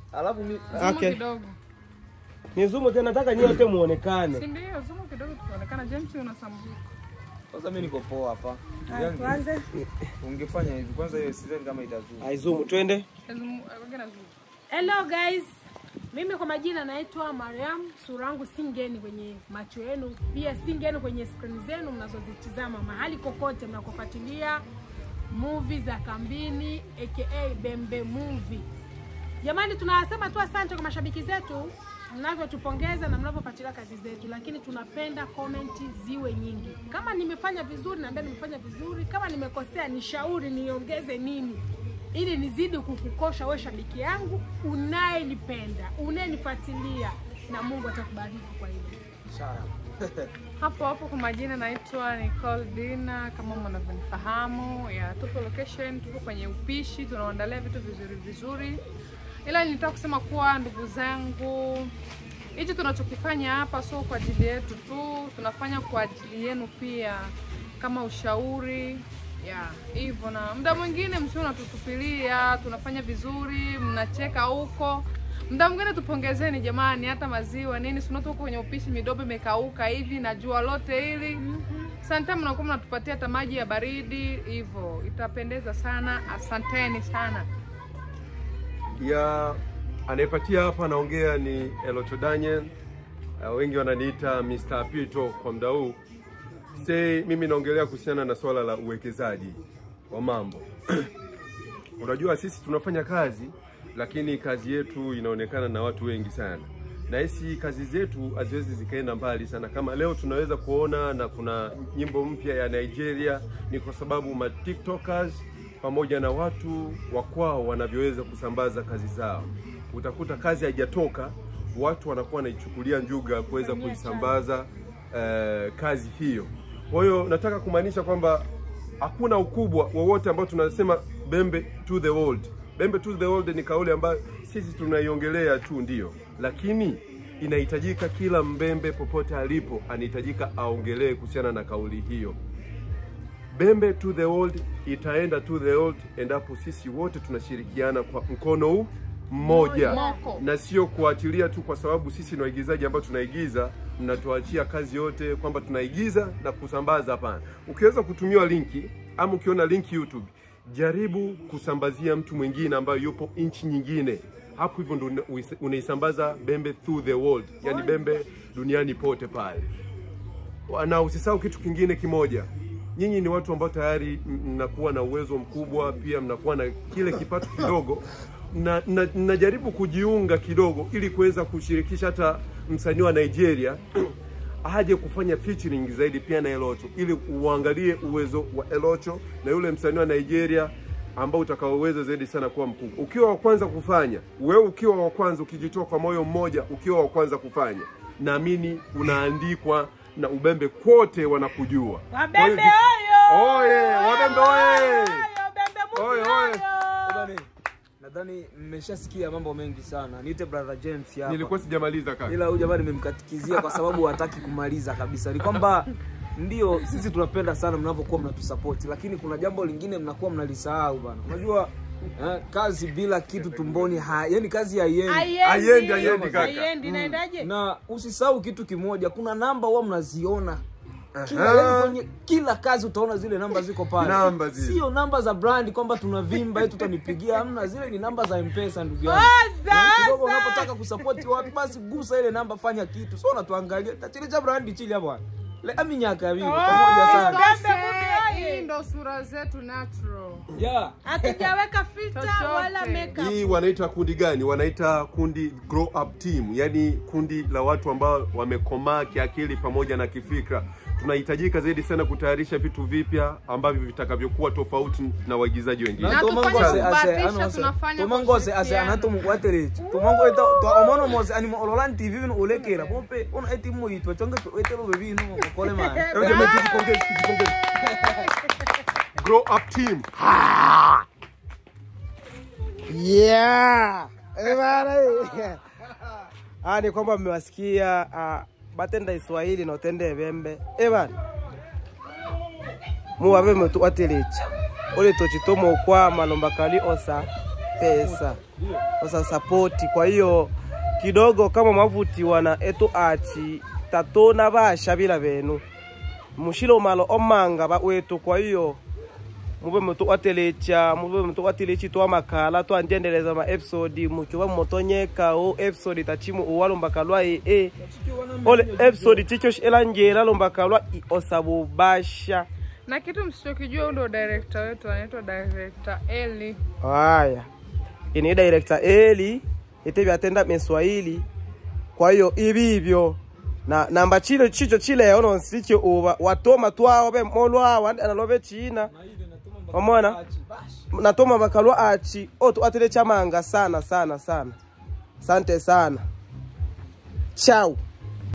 Alafu mi Zoom Okay. kidogo. Ni zumu tena, nataka nyote muonekane. Si ndio? Zoom kidogo tukaonekana James unasambuka. kwanza mi niko poa hapa. Haya, Yaani, tuanze. Ungefanya hivi kwanza, hiyo sidhani kama itazuru. Ai zumu, twende. Zoom, wengine zoom. Hello guys, mimi kwa majina naitwa Mariam. Sura yangu si ngeni kwenye macho yenu, pia si ngeni kwenye skrini zenu mnazozitizama mahali kokote mnakofuatilia movie za kambini aka Bembe Movie. Jamani, tunasema tu asante kwa mashabiki zetu mnavyotupongeza na mnavyofuatilia kazi zetu, lakini tunapenda komenti ziwe nyingi. Kama nimefanya vizuri, naambia nimefanya vizuri. Kama nimekosea, nishauri niongeze nini ili nizidi kukukosha we shabiki yangu unayenipenda unayenifuatilia, na Mungu atakubariki kwa hilo. Hapo hapo kwa majina naitwa Nicole Dina, kama mnavyonifahamu. Ya, tupo location, tupo kwenye upishi, tunaandalia vitu vizuri vizuri, ila nilitaka kusema kuwa ndugu zangu, hichi tunachokifanya hapa sio kwa ajili yetu tu, tunafanya kwa ajili yenu pia, kama ushauri ya hivyo, na muda mwingine msio unatutupilia, tunafanya vizuri, mnacheka huko Mda mwingine tupongezeni jamani, hata maziwa nini, si unatoka kwenye upishi, midobo imekauka hivi na jua lote hili. Sometimes mnakuwa mnatupatia hata maji ya baridi hivyo, itapendeza sana. Asanteni sana. ya anayepatia hapa anaongea ni Elocho Daniel. Uh, wengi wananiita Mr. Pito kwa muda huu. Say, mimi naongelea kuhusiana na swala la uwekezaji wa mambo. Unajua sisi tunafanya kazi lakini kazi yetu inaonekana na watu wengi sana, na hisi kazi zetu haziwezi zikaenda mbali sana. Kama leo tunaweza kuona na kuna nyimbo mpya ya Nigeria, ni kwa sababu ma tiktokers pamoja na watu wa kwao wanavyoweza kusambaza kazi zao. Utakuta kazi haijatoka, watu wanakuwa wanaichukulia njuga kuweza kuisambaza eh, kazi hiyo. Kwa hiyo nataka kumaanisha kwamba hakuna ukubwa wowote ambao tunasema Bembe to the world. Bembe to the world ni kauli ambayo sisi tunaiongelea tu ndio, lakini inahitajika kila mbembe popote alipo anahitajika aongelee kuhusiana na kauli hiyo. Bembe to the world itaenda to the world endapo sisi wote tunashirikiana kwa mkono huu mmoja Moko. na sio kuachilia tu kwa sababu sisi ni waigizaji ambao tunaigiza, mnatuachia kazi yote kwamba tunaigiza na kusambaza. Hapana, ukiweza kutumiwa linki ama ukiona linki YouTube, jaribu kusambazia mtu mwingine ambayo yupo nchi nyingine. Hapo hivyo ndo una- unaisambaza Bembe through the world, yani Bembe duniani pote pale na usisahau kitu kingine kimoja, nyinyi ni watu ambao tayari m- mnakuwa na uwezo mkubwa, pia mnakuwa na kile kipato kidogo na, na, najaribu kujiunga kidogo ili kuweza kushirikisha hata msanii wa Nigeria aje kufanya featuring zaidi pia na Elocho ili uangalie uwezo wa Elocho na yule msanii wa Nigeria ambao utakaoweza zaidi sana kuwa mkubwa. Ukiwa wa kwanza kufanya, wewe ukiwa wa kwanza, ukijitoa kwa moyo mmoja, ukiwa wa kwanza kufanya, naamini unaandikwa na Ubembe kwote wanakujua. Wabembe Kwa hiyo- oyo! Oye, Wabembe oye! Oyo, Bembe Movie Oye, oye! oyo! Nadhani nadhani mmeshasikia mambo mengi sana. Niite brother James hapa. Nilikuwa sijamaliza kaka. ila huyu jamani nimemkatikizia kwa sababu hataki kumaliza kabisa. Ni kwamba ndio sisi tunapenda sana mnavyokuwa mnatusapoti, lakini kuna jambo lingine mnakuwa mnalisahau bana. Unajua eh, kazi bila kitu tumboni ha, yani kazi haiendi. Haiendi, haiendi, kaka. Haiendi, inaendaje? Na usisahau kitu kimoja, kuna namba huwa mnaziona kila, Aha. yani kwenye kila kazi utaona zile namba ziko pale, Namba zile. sio namba za brand kwamba tunavimba eti tutanipigia, hamna. Zile ni namba za mpesa ndugu yangu. Sasa! Na kidogo unapotaka kusapoti watu basi gusa ile namba, fanya kitu, sio unatuangalia tachili cha brand chili hapa le aminyaka vivo pamoja sana Bembe Movie Hii oye! ndo sura zetu natural. yeah. Hatujaweka filter Chochote. wala makeup. Hii wanaita kundi gani? Wanaita kundi grow up team, yaani kundi la watu ambao wamekomaa kiakili pamoja na kifikra. Tunahitajika zaidi sana kutayarisha vitu vipya ambavyo vitakavyokuwa tofauti na waigizaji wengine. Na tufanye kubahatisha, tunafanya tomangose ase kushirikiana. anatomukwaterechi tomango eta to omono mose animo ololan tv vino ulekera pompe ona eti mo yitwa chonge to etelo bebino okole man Hebu jamani, tujipongeze, tujipongeze. Grow up team. Yeah. Eh, bana, eh. Ah, ni kwamba mmewasikia ah, batenda Iswahili na utende Bembe. Eh bana. Muwabe mtu watelecha. Ole tochitomo kwa malomba kali osa. pesa sasa sapoti kwa hiyo kidogo kama mwavutiwa na etu achi tatona vashavila venu mushilo malo omanga va wetu kwa hiyo muve mutu watelecha muve mutu watelechi twa makhala twanjendeleza ma episode muchuva motonyeka o episode tachimu uwalombaka lwa ee ole episode chicho elanjela lombaka lwa i osabubasha na kitu msichokijua, huyu ndo director wetu anaitwa director Eli. haya ini director eli ite vyatenda miswahili kwa hiyo ivivyo na namba chilo chicho chileo nonsicho uva watoma twao ve molwawa analove china omona natoma vakalwa achi otu atile chamanga sana sana sana sante sana chau